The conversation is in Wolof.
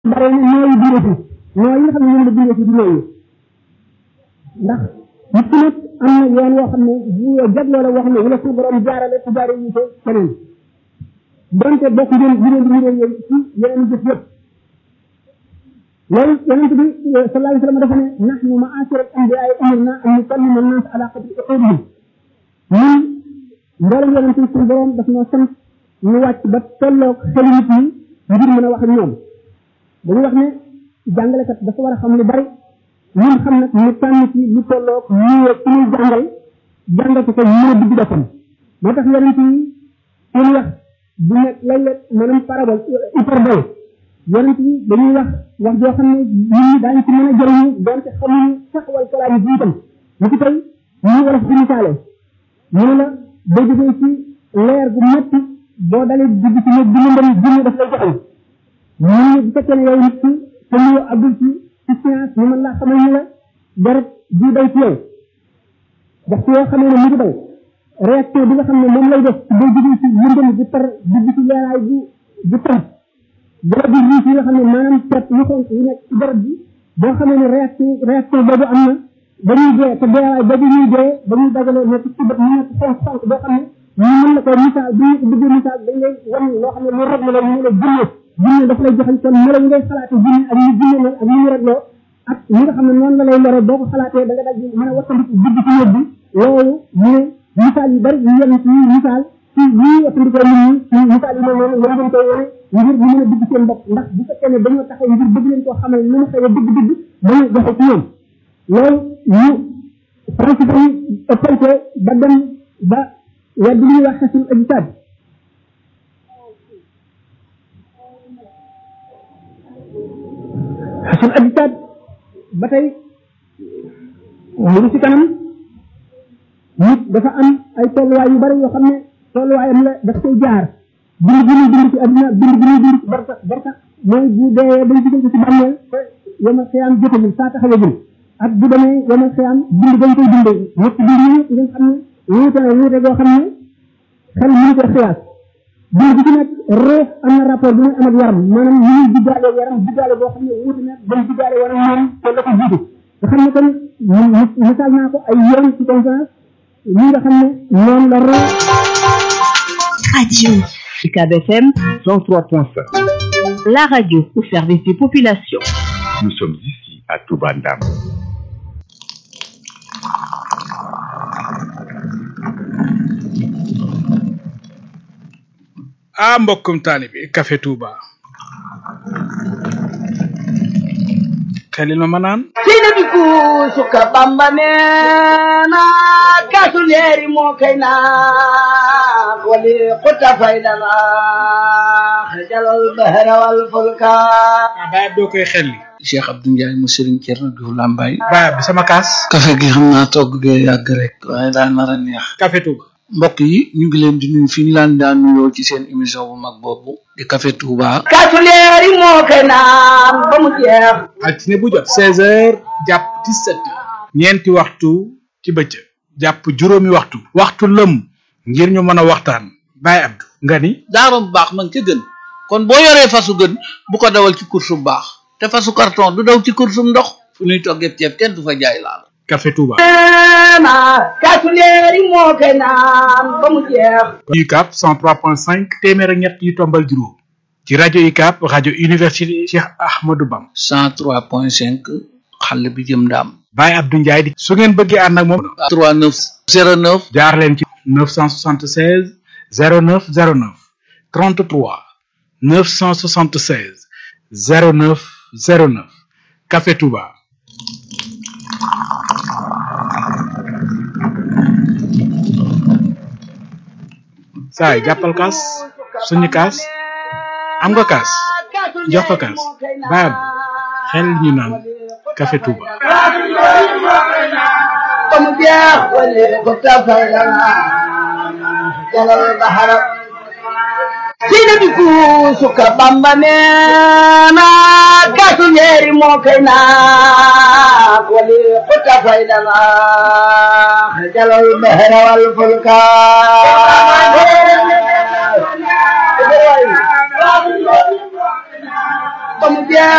bare na nooyu bindee fi nooy yi nga xam ne ñoom la bindee fi di nooyu ndax nit ki nag am na yoon woo xam ne bu jagloo la woo xam ne wala suñu borom jaarale ci jaare ñu ko keneen donte bokk ngeen bi ngeen di ngeen yéen ci yeneen jëf yëpp loolu yonent bi sallallahu alayhi wa sallam dafa ne nahnu ma'ashara al-anbiya'i umirna an nukallima an-nas ala qadri uqudihim ñun mboolem yonent yi suñu borom daf ñoo sant ñu wàcc ba tolloog xelu nit ñi ngir mën a wax ak ñoom dañuy wax ne jàngalekat dafa war a xam lu bari ñun xam nag ñu tànn ci lu tolloog ñu ci ñuy jàngal jàngal ko ko mën a dugg boppam moo tax yonent yi seen wax du nekk léeg-léeg maanaam parabole hyperbole yonent yi dañuy wax wax joo xam ne nit ñi daañu ci mën a jëriñu donte xamuñu sax wal kalaam yi itam ñu ci tey ñu wala fi misaale ñu ne la boo jógee ci leer gu métti boo dalee dugg ci néeg bi lëndëm jinne daf lay joxal ñu bu fekkee ne yow nit ki te ñu àggul ci ci science ñu mën laa xamal ni la deret ji day ci yow wax ci yoo xamee ne mu ngi daw réaction bi nga xam ne moom lay def boo jógee ci lëndëm bu tar dugg ci leeraay bu bu tar dara bi riis yi nga xam ne maanaam pet yu xonk yu nekk ci deret bi boo xamee ne réaction réaction boobu am na dañuy dee te deewaay boobu ñuy dee dañuy dagale nekk ci bët mu nekk xonk xonk boo xam ne ñu mën la ko misaal bu ñu bëggee misaal dañ lay wan loo xam ne lu rag la ñu la jinne jinne dafa lay joxañ kon melo yi ngay xalaate jinne ak ñu jinne mel ak ñu ñu ragloo ak ñi nga xam ne noonu la lay lore boo ko xalaatee da nga dal di mën a wattandiku dugg ci yóbbu loolu ñu ne misaal yu bari yu yem ci misaal ci ñi wattandikoo nit ñi misaal yi mel noonu yéen ngeen koy wane ngir ñu mën a dugg seen bopp ndax bu fekkee ne dañoo taxaw ngir bëgg leen koo xamal nu mu xëyee dëgg-dëgg dañuy joxe ci ñoom loolu ñu principe yi ëppal ko ba dem ba wedd li ñuy wax xasul ajsaad xasul ajsaad ba tey mu ngi ci kanam nit dafa am ay tolluwaay yu bari yoo xam ne tolluwaayam la daf koy jaar bind bi ñuy bind ci adduna bind bi ñuy bind ci barsax barsax mooy bu dee dañ digal ko ci bàmmeel te yomal xiyaam jotagul saa taxawagul ak bu demee yomal xiyaam bind dañ koy bindee ñett bind yi nga xam ne wuute na wuute goo xam ne xel mënu ko xiyaas bind bi ci nekk ruux am na rapport bu muy am ak yaram maanaam ñu ñuy diggaale yaram diggaale boo xam ne wuute na bañ diggaale war a moom te la ko jiitu nga xam ne kon misaal naa ko ay yoon ci conférence ñi nga xam ne noonu la ruux Radio UCAB FM 103.5. la radio au service des populations. Nous sommes ici à Toubandam. ah mbokkum taalibi Café Touba xelil ma ma naan sina bi suka bamba neena kasu leeri moo kay naa wali xuta faydana xajalal bahra wal fulka baay ab doo koy xelli Cheikh Abdou Ndiaye mu Serigne Thierno Diouf Lambaye baay ab bi sama kaas café gi xam naa togg gee yàgg rek waaye daa nar a neex Café Touba mbokk yi ñu ngi leen di nuyu fi ñu laan daan nuyoo ci seen émission bu mag boobu di café Touba kasu leeri moo kay naan ba mu jeex altine bu jot seize heures jàpp dix-sept heures ñeenti waxtu ci bëccëg jàpp juróomi waxtu waxtu lëm ngir ñu mën a waxtaan baay abdu nga ni daara bu baax man ca gën kon boo yoree fasu gën bu ko dawal ci course bu baax te fasu carton du daw ci course bu ndox fu ñuy toggee ceeb kenn du fa jaay laal Café Touba neena kasu leeri moo kay naan ba mu jeex UCAB 103.5 téeméer ak ñett yu tombal juróom ci rajo UCAB rajo université Cheikh Ahmadou Bam 103.5 xale bi jëm ndaam Baye Abdou Ndiaye di su ngeen bëggee ànd ak moom 3909 jaar leen ci 976 09 09 33 976 09 09 Café Touba saay jàppal kaas suñu kaas am nga kaas jox ko kaas baab xel ñu naan Café Touba ba mu jeex wali xuta faydana xajalal bahra sina bi suka bamba neena kasu leeri moo kay naan wali xuta faydana xajalal bahra wal fulka ba mu jeex